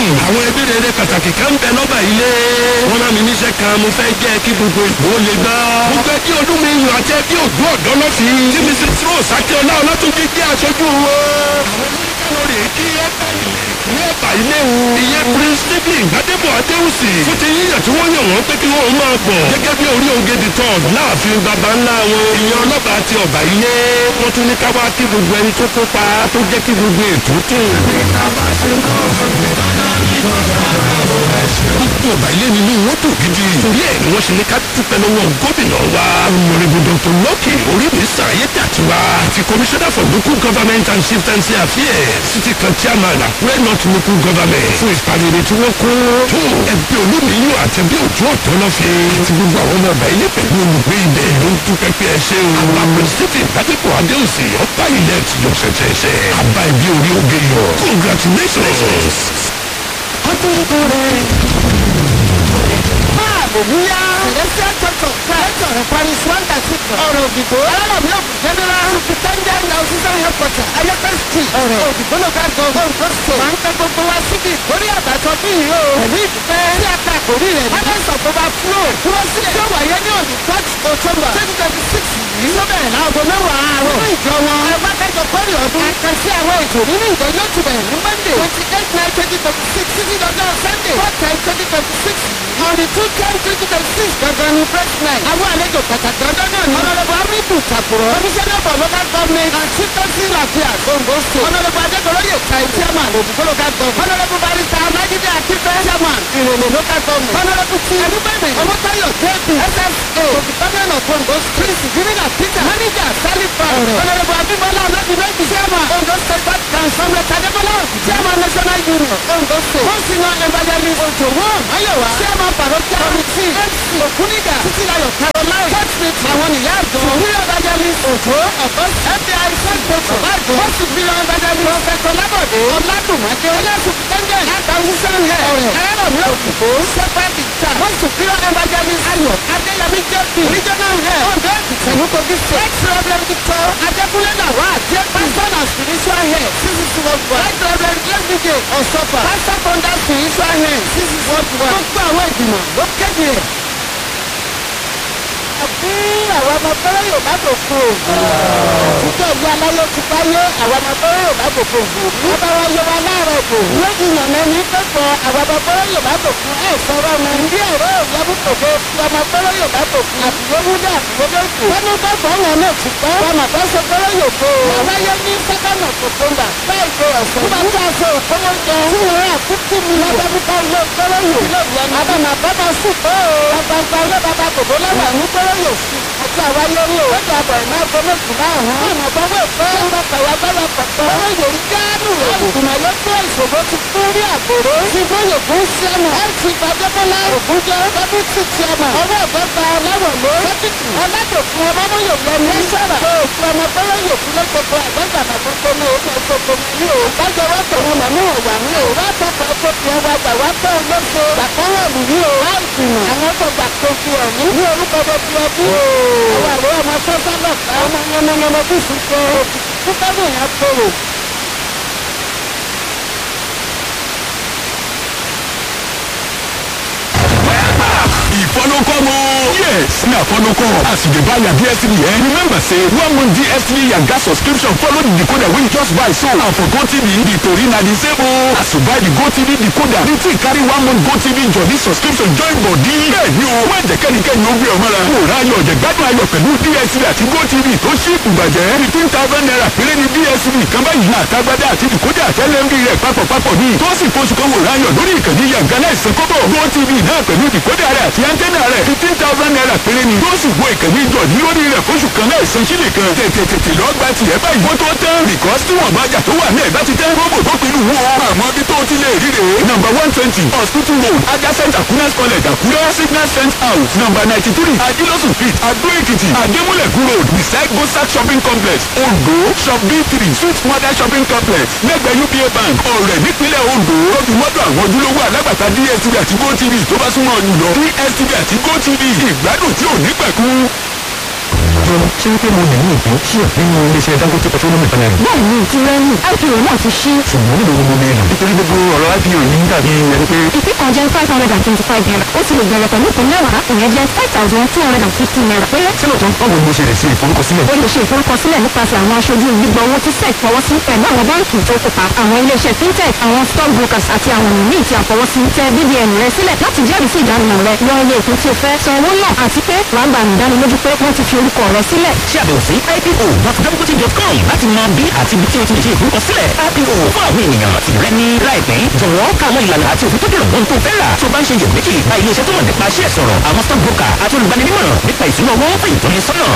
àwọn ẹbí rere pàtàkì kan ń bẹ lọ́ba ilé. wọ́n rán mi níṣẹ́ kan mo fẹ́ jẹ́ kí gbogbo ìgbò lè gbọ́. mo fẹ́ kí olúmi yàn àti ẹbí òdú ọ̀dọ́ lọ́fì. tí mrs rose akíọ́lá ọlátúnjì jẹ́ aṣojú wọn. àwọn oníkàwọ́ rè é kí ẹ bá ilé ní ẹ̀bà ilé o. ìyẹn prince stephen gbadebo adéhùsì. fún ti yíyàn tí wọ́n yàn wọ́n pé kí wọ́n máa bọ̀. gẹ́gẹ́ bí orí ògèdè tán láàfin baba ńlá wọn. ìyẹn ọlọ́ba àti ọ̀bà ilé. wọ́n tún ní ká wá kí gbogbo ẹni tó kópa tó jẹ́ kí gbogbo ètò tún. gbogbo ọ̀bà ilé nínú wọn tó gidi. torí ẹ̀ ni wọ́n ṣe ní ká dúpẹ́ lọ́wọ́ gómìnà wa. ọmọrìbù dr lọ́kì oríbi sàyé tàtiwa. àti commissioner for local government and chieftaincy affairs. city kan chairman àkúrẹ́ north local government. fún ìpàdé tí wọ́n kó. tó ẹgbẹ́ olómìnira àtẹ̀bí òjò ọ̀tọ́ lọ fi. àti gbogbo àwọn ọmọ ọba ilé pẹ̀lú olùgbé ilẹ̀ ló ń dúpẹ́ pé ẹ ṣe o. àwọn apẹ̀sítì ìbádẹ́pọ̀ adéhùnsì ọba ilẹ̀ ti yọ ṣẹ̀ṣẹ̀ṣẹ̀. àbá ibi orí oge yọ. congratulations. Hallelujah. Celestial Church of Christ on Paris one cathedral. Ọ̀rọ̀ òdìbò. Alálàbí ògùn general. Superintendent of Sisan Headquarter. Ayọ́pẹ́ street. Ọ̀rọ̀ òdìbò local government Ondo state. Máa ń tẹ gbogbo wa síbi ìkórè àbájọ bí yìí o. Pẹ̀lú ìdúpẹ́. Tí a ta àkórí rẹ̀. Harvest of overflow. Dúró sílẹ̀. Tí ó wáyé ní òní third October twenty twenty six yìí. Sọ́bẹ̀rẹ̀ láago mẹ́wàá àárọ̀. Nínú ìjọ wọn. Ẹ bá kẹjọ kórè ọdún. Àkànṣe àwọn ètò nínú ìjọ yóò ti bẹ̀rẹ̀ ní Monday twenty eight nine twenty twenty six títí dọjọ́ Sunday four ten twenty twenty six on the two ten twenty twenty six gangan ni press night. àwọn àlejò pàtàkì ọjọ́ náà ni. ọ̀nàdàbọ̀ amíkù tàkùrọ̀. commissioner for local government and chieftaincy affairs ondo state. ọ̀nàdàbọ̀ adékòróyè kai chairman òdìbò local government. ọ̀nàdàbọ̀ barista amájídé akífẹ́ chairman ìrèlè local government. ọ̀nàdàbọ̀ ti ẹnubẹ̀mẹ̀ ọmọtayọ jp ssa department of ondo state. prince jimina peter manager salifa. ọ̀nàdàbọ̀ abimọlá ọlọ́dúnrẹ́jì chairman ondo state bank council. tadébọlá chairman national union ondo state. monsignor evangelist ojo wọn ayọ̀wá chairman parochial committee mc òkúnìgà títílayọ̀ caroline church meeting àwọn ìyá àjọ superior evangelist ojo ọ̀kọ́ fbi sẹ́ńtẹ̀tọ̀ báàgì wọ́n superior evangelist prọfẹ̀tọ̀ lábọ̀dé ọ̀làdùnmáké ẹlẹ́sùn tẹ́ńgẹ̀ àtàwùsàn hẹ̀ ọ̀rẹ́ ẹ̀rọ̀mí òkùnkó shepherd ìjà wọ́n superior evangelist ayọ̀ adéyẹmí jp regional head ondo èkìtì ìlúkogi state ex reverend victor adékúnlé làwà jp pastor and spiritual head ccc world wide right reverend lsdj ọ̀sọ́fà pastor founder spiritual head ccc world wide gbogbo àwọn ìgbìmọ̀ ló kéde ẹ̀ àbí àwọn ọmọ bẹ́rẹ̀ yóò má dòkun o. àtijọ́ ìlú aláyé ti báyé àwọn ọmọ bẹ́rẹ̀ yóò má dòkun o. ọba wa yẹ wa láàárọ̀ bò. lójú ìyànà ní pẹ́pọ̀ àwọn ọmọ bẹ́rẹ̀ yóò má dòkun. ẹ sọ̀rọ̀ mi. bí ẹ̀rọ ìyàbù kòkó fi ọmọ bẹ́rẹ̀ yóò má dòkun. àbúrò wúdà àbúrò lókù. wọ́n ní bọ́ọ̀bù ọ̀hún náà ti pẹ́. ọmọ bá ṣe bẹ́rẹ̀ yóò kó. aláyé ní sẹ́kọ̀nà kòkóńbà. báyìí ṣe ọ̀sẹ̀. bí wọ́n bá ṣe òkòwò jẹ. tí wọ́n rà fífí mi. lọ́dọ̀ bí ká ilé bẹ́rẹ̀ yóò. àbàmà bàbá sì pé o. bàbá ilé bàbá kòkó lọ́wọ́ ní bẹ́rẹ̀ yóò sí àti àwa lórí o. lọ́jà àbọ̀ iná gbọ́mọ̀tì náà hàn. ọ̀nà gbọ́mọ̀ ìfẹ́. ọ̀nà kàwá gbọ́dọ̀ pọ̀pọ̀. ọmọ yòórí gánú rẹ̀. ìgbìmọ̀ ló tó ìṣòro ti fún rí àgbòrò. ti bóyè fún sẹ́mu. ẹ ti gbàdébọ́lá ògúnjẹ. dẹ́bùtì tíẹ̀mà. ọwọ́ ìbẹ́ta ọlọ́wọ̀lé. sẹ́kìtì. ọlọ́dọ̀kun ọmọmọyò lẹ́nu. lẹ́sọ̀rọ̀. tó fún ọmọ bọ́lá yòókù lọ́gbọ̀gbọ̀ àgbẹ̀gbà àkókò ní orí ọ̀gbọ̀gbọ̀ ní o. bájọ wọ́n tọ̀ wọn mọ̀mú ọ̀wà ní o. wọ́n tọkọ̀ tó fi ọwọ́ àgbà wá tọ̀ lóṣù. gbàkọ́wọ̀ lù ní o. láì jìnnà. àwọn tó gbà tó fi ọ̀ní. ní orúkọ bó fi ọdún. àwọn àlọ́ ọmọ sọ́sọ́ lọ. ọmọ yẹmọyẹmọ bí sùn kọ́. kúkọ́ bò yẹn kóró. ìfọlọ́kọ́mọ. yes na fọlọ́kọ́ as you dey buy your dstv eh remember say one month dstv yanga subscription follow the decoder wey you just buy so and for gotv the tori na the same o as you buy the gotv decoder the thing carry one month gotv jolly subscription join body. bẹ́ẹ̀ni o wọ́n jẹ́ kẹ́nikẹ́ni ó gbé ọmọ la. kò rà ayọ̀ jẹ̀gbádùn ayọ̀ pẹ̀lú dstv àti gotv tó ṣíìpù bàjẹ́ fifteen thousand naira péré ni dstv kan báyìí àtàgbádá àti decoder àtẹlẹ́mbì rẹ̀ papọ̀papọ̀ ní. tó sì foṣù kan wò rà ayọ̀ lórí ìkànnì yanga láìsàn kọ́bọ̀ gotv náà pẹ̀lú decoder rẹ̀ àti antenna rẹ̀ fifteen thousand naira péré ni. tó sì wo ìkànnì ìjọ ní lórí rẹ̀ fóṣù kan láìsàn sílẹ̀ kan. tètè tètè lọ gba tiẹ̀ báyìí. wọ́n tó tán because tí wọ́n bá jà tó wà náà bá ti tẹ́ róbò tó pinnu wo. àmọ́ bí tó ti lè rí rè é. number one twenty hospital road adjacent akunas college àkúrẹ́ signal fence house number ninety three adilosun street adó èkìtì adémúlẹ̀kú road beside gosak shopping complex ondo shop b three sweet mother shopping complex lẹ́gbẹ̀ẹ́ upa bank ọ̀rẹ́ nípínlẹ̀ ondo lójú mọ́tò àwọn ojúlówó alágbàtà dstv àti gotv tó bá súnmọ́ ọ jùlọ dstv àti gotv ìgbádùn tí ò ní pẹ̀kú. ṣé wípé mo lè ní ìpín díẹ̀ nínú iléeṣẹ́ dangote petroleum refinery. bẹ́ẹ̀ ni ìtirẹ́nì ipo náà ti ṣí ṣùgbọ́n níbo ni mo lè lò nítorí gbogbo ọ̀rọ̀ ipo yìí ń dàbí ẹni pé ìpín kan jẹ́ five hundred and twenty-five naira ó sì lè bẹ̀rẹ̀ pẹ̀lú ìpín mẹ́wàá ìyẹn jẹ́ five thousand two hundred and fifty naira péré. ṣé lóòótọ́ báwo ni mo ṣe lè ṣe ìforúkọsílẹ̀. o lè ṣe ìforúkọsílẹ̀ nípasẹ̀ àwọn aṣojú gbígbọ́ owó tí sec fọwọ́ sí pẹ̀lú àwọn báńkì tó kópa àwọn iléeṣẹ́ fintech àwọn stock brokers àti àwọn míì tí a fọwọ́ sí tẹ bbn rẹ sílẹ̀ láti jẹ́rìí sí ìdánimọ̀ rẹ yan iye ìpín tí o fẹ́ san owó náà àti pé wàá gba ìdánilójú pé wọ́n ti fi orúkọ rẹ sílẹ̀. ṣe àbẹ̀wò sí ipo.dangote.com láti mọ bí àti ibi tí o ti lè ṣe ìforúkọsílẹ̀ ipo fún àwọn ènìyàn tí rẹ ní láìpẹ́ jọ̀wọ́ ká àwọn ìlànà àti òfin tó dèrò ohun tó fẹ́ rà tó bá ń ṣe iyèméjì bá iléeṣẹ́ tó mọ̀ nípa ṣẹ́ sọ̀rọ̀ àwọn stock broker àti olùgbaninímọ̀ràn nípa ìṣúná owó fún ìtọ́nisọ́nà.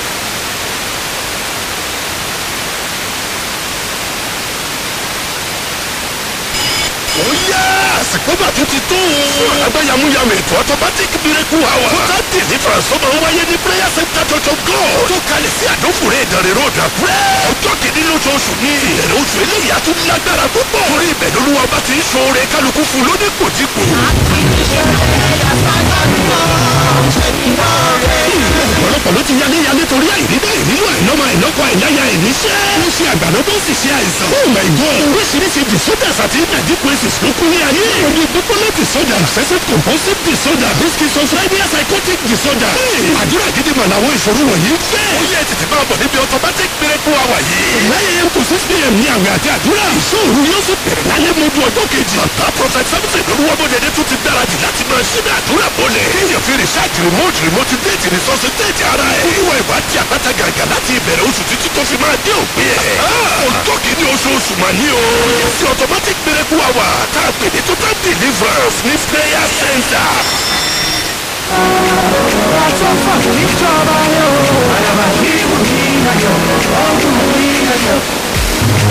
ó yá àsìkò bá tún ti tó o. fún alágbàyàmúyàmù ètò automatic miracle hour. total deliverance tó máa ń wáyé ní prayer center church of god. tó kalẹ̀ sí àdófòrè ìdánrẹ́ road àkúrẹ́. ọjọ́ kìíní lóṣooṣù ní ìbẹ̀rẹ̀ oṣù eléyìí á tún lágbára púpọ̀. torí ibẹ̀ lolúwa bá ti ń ṣoore kálukú fún lóníkòdíkò. ọ̀pọ̀lọpọ̀ ló ti yálé yálé torí àìrídá ìrírí àìlọ́mọ àìlọ́kọ àìláya ìníṣẹ́. ó ṣe àgbàdo tó sì ṣe àìsàn. oh my god oríṣiríṣi disorders àti inadequacies ló kún ní ayé. ojú bipolar disorder obsessive compulsive disorder schizophrenia psychotic disorder. àdúrà gidi mà làwọn ìṣòro wọ̀nyí ń fẹ́. ó yẹ tètè máa bọ̀ níbi automatic miracle hour yìí. nine am to six pm ní àwẹ̀ àti àdúrà. ìṣòro yóò sì bẹ̀rẹ̀ lálẹ́ mọ́jú ọjọ́ kejì. bàbá prophet samson olúwọ́bọ̀dẹ̀dẹ̀ tún ti gbáradì láti máa ṣí ní àdúrà bọ́lẹ̀. kéèyàn fi research remote remote date ní sọ́sẹ̀ déètì ara ẹ̀. olúwa ìwádìí àpáta gàgà láti ìbẹ̀rẹ̀ oṣù títí tó fi máa dé òpin ẹ̀. ọjọ́ kìíní oṣooṣù mà ní o. sí automatic miracle hour tá a pè ní total deliverance ní prayer center. Àtọ́fà níjọba yóò. Àyàbá yìí wù mí ayọ̀, ọ̀gùn mi ayọ̀.